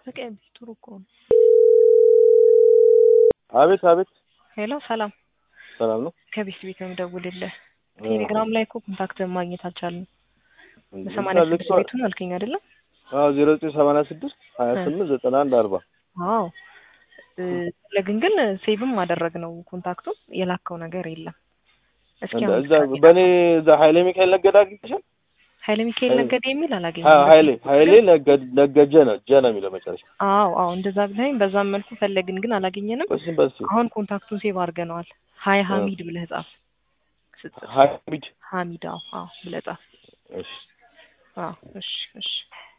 በቀኝ ጥሩ እኮ ነው። አቤት አቤት፣ ሄሎ ሰላም፣ ሰላም ነው። ከቤት ቤት ነው የምደውልልህ። ቴሌግራም ላይ እኮ ኮንታክትን ማግኘት አልቻልንም። እንዴ፣ በሰማንያ ስድስት ልክሷል። ቤቱን አልከኝ አይደለም? አዎ ዜሮ ዘጠኝ ሰማንያ ስድስት ሀያ ስምንት ዘጠና አንድ አርባ አዎ እ፣ ለግን ግን ሴቭም አደረግ ነው ኮንታክቱን የላከው ነገር የለም። እስኪ እንደ- አሁን እዛ በእኔ እዛ ሀይሌ ሚካኤል ነገደ አግኝተሻል? ኃይለ ሚካኤል ኃይሌ- ነገደ የሚል አላገኘም። ሀ- ሀይሌ ሀይሌ ነገ- ነገጀ ነው ጀ ነው የሚለው መጨረሻ። አዎ አዎ እንደዛ ብለኸኝ በዛም መልኩ ፈለግን ግን አላገኘንም። በስም በስ አሁን ኮንታክቱን ሴቭ አድርገነዋል። ሀይ ሀሚድ ብለህ ጻፍ። ስትጽፍ ሀሚድ ሀሚድ አዎ አዎ ብለህ ጻፍ። እሺ አዎ እሺ እሺ